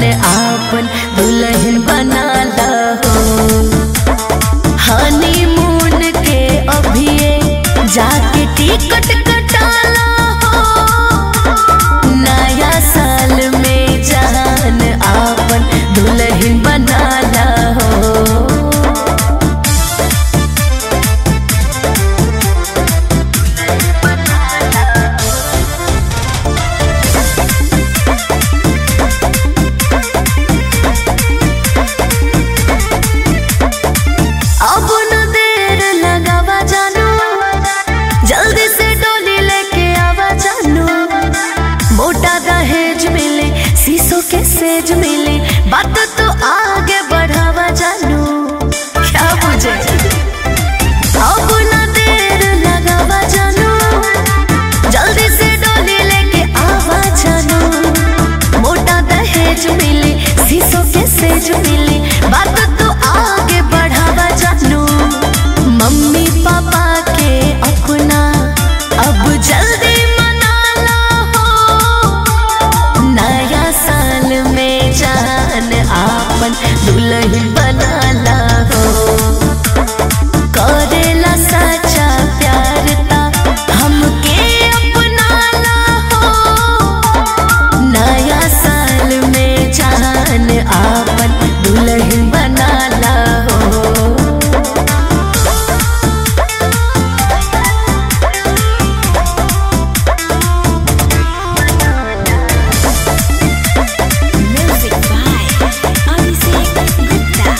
आपन दुल्हन बना लहो हनीमून के अभिये जाके टिकट कटाला हो नया साल में जान आपन दुल्हन बना लहो अब न देर लगावा जानू जल्दी से डोली लेके आवा जानू मोटा दहेज मिले शीशों के सेज मिले बात तो आगे बढ़ावा जानू क्या बुझे अब न देर लगावा जानू जल्दी से डोली लेके आवा जानू मोटा दहेज मिले शीशों के सेज मिले बात तो आगे बढ़ावा जानू मम्मी पापा के अपना अब जल्दी मना ला हो नया साल में जान आपन दुल्हन बना ला हो करेला सच्चा प्यार ता हमके अपना ला हो नया साल में जान आपन दुल्हन बना ला हो Music by Abhishek Gupta.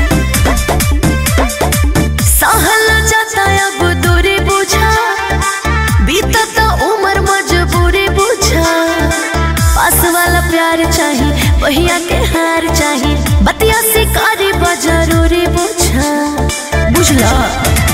सहल जाता अब दूरी बुझा बीतत उम्र मजबूरी बुझा पास वाला प्यार चाही बहिया के हार चाही बतिया शिकारी बा जरूरी बुझा बुझला